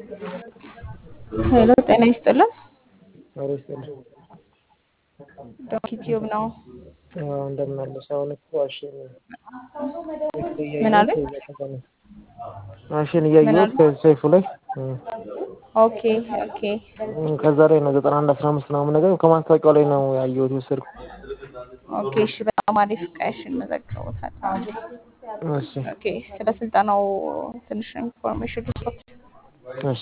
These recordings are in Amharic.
ሄሎ ጤና ይስጥልን። ኧረ ይስጥልኝ። ዶክ ዩቲዩብ ነው። አዎ እንደምን አለሽ? አሁን እኮ አሸን ምን አለ? አሸን እያየሁት ከሰይፉ ላይ ኦኬ ኦኬ ከዛ ላይ ነው ዘጠና አንድ አስራ አምስት ምናምን ነገር ከማስታወቂያው ላይ ነው ያየሁት የወሰድኩት። ኦኬ እሺ፣ በጣም አሪፍ ቀሽን መዘግበውታል። እሺ ኦኬ ስለ ስልጠናው ትንሽ ኢንፎርሜሽን ልስጥ። እሺ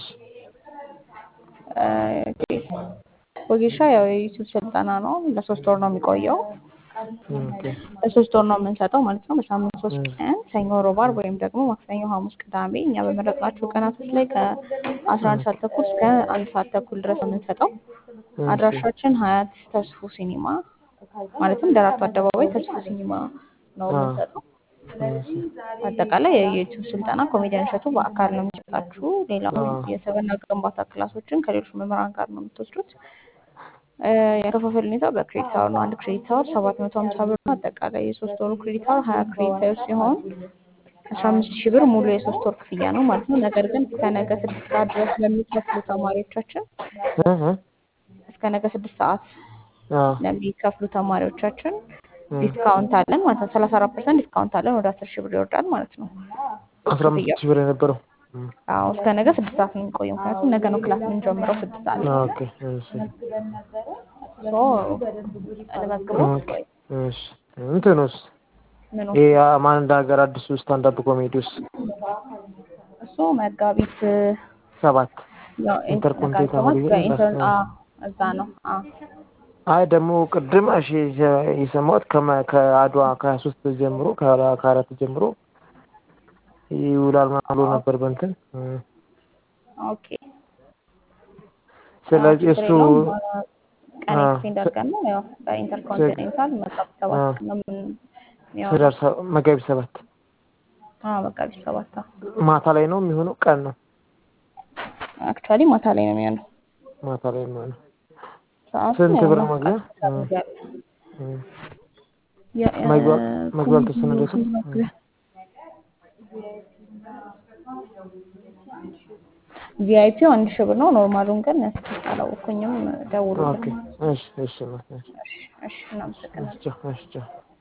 ወጌሻ ያው የዩቲዩብ ስልጠና ነው። ለሶስት ወር ነው የሚቆየው። ኦኬ ለሶስት ወር ነው የምንሰጠው ማለት ነው። በሳምንት ሶስት ቀን ሰኞ፣ ሮብ፣ ዓርብ ወይም ደግሞ ማክሰኞ፣ ሐሙስ፣ ቅዳሜ እኛ በመረጥናቸው ቀናቶች ላይ ከአስራ አንድ ሰዓት ተኩል እስከ አንድ ሰዓት ተኩል ድረስ ነው የምንሰጠው። አድራሻችን ሀያት ተስፉ ሲኒማ ማለትም ደራርቱ አደባባይ ተስፉ ሲኒማ ነው የምንሰጠው። አጠቃላይ የዩቲዩብ ስልጠና ኮሜዲያን እሸቱ በአካል ነው የሚሰጣችሁ። ሌላው የሰብዕና ግንባታ ክላሶችን ከሌሎች መምህራን ጋር ነው የምትወስዱት። የከፋፈል ሁኔታ በክሬዲት አወር ነው። አንድ ክሬዲት አወር ሰባት መቶ ሀምሳ ብር ነው። አጠቃላይ የሶስት ወሩ ክሬዲት አወር ሀያ ክሬዲት አወር ሲሆን አስራ አምስት ሺህ ብር ሙሉ የሶስት ወር ክፍያ ነው ማለት ነው። ነገር ግን እስከ ነገ ስድስት ሰዓት ድረስ ለሚከፍሉ ተማሪዎቻችን እስከ ነገ ስድስት ሰዓት ለሚከፍሉ ተማሪዎቻችን ዲስካውንት አለን ማለት ነው። ሰላሳ አራት ፐርሰንት ዲስካውንት አለን። ወደ አስር ሺህ ብር ይወርዳል ማለት ነው። አስራ አምስት ሺህ ብር የነበረው አዎ እስከ ነገ ስድስት ሰዓት ነው የሚቆየው። ምክንያቱም ነገ ነው ክላስ የምንጀምረው ስድስት ሰዓት ላይ። ኦኬ እሺ ሶ ለመዝግቦ እሺ እንትኑስ ምኑ ይሄ ማን እንደ ሀገር አዲሱ ስታንዳፕ ኮሜዲውስ እሱ መጋቢት ሰባት ያው ኢንተርኮንቲኔንታል መጋቢት ሰባት በኢንተር አ እዛ ነው አ አይ ደግሞ ቅድም እሺ የሰማሁት ከመ- ከአድዋ ከሀያ ሶስት ጀምሮ ከ- ከአራት ጀምሮ ይውላል ምናምን ብሎ ነበር በእንትን ኦኬ ስለዚህ ችግር እሱ የለውም። ቀን አ፣ ኤክስቴንድ አድርገን ነው ያው በኢንተርኮንቲኔንታል መጋቢት ሰባት ነው የምንሚሆነው። ህዳር ሰ- መጋቢት ሰባት አዎ መጋቢት ሰባት ማታ ላይ ነው የሚሆነው ቀን ነው አክቹዋሊ ማታ ላይ ነው የሚሆነው። ማታ ላይ ነው የሚሆነው ሰዓቱ ስንት ያው ብር ማስታወቂያ መግቢያ? ያደርጋል። እም፣ የ- መግቢያ እ፣ መግቢያ አልተወሰነለትም መግቢያ ቪአይፒው አንድ ሺህ ብር ነው። ኖርማሉን ግን እስኪ አላወኩኝም። ኦኬ ደውሉልን። እሺ እሺ እሺ እሺ፣ እሺ፣ እናመሰግናለን። እሺ ቻው፣ እሺ ቻው።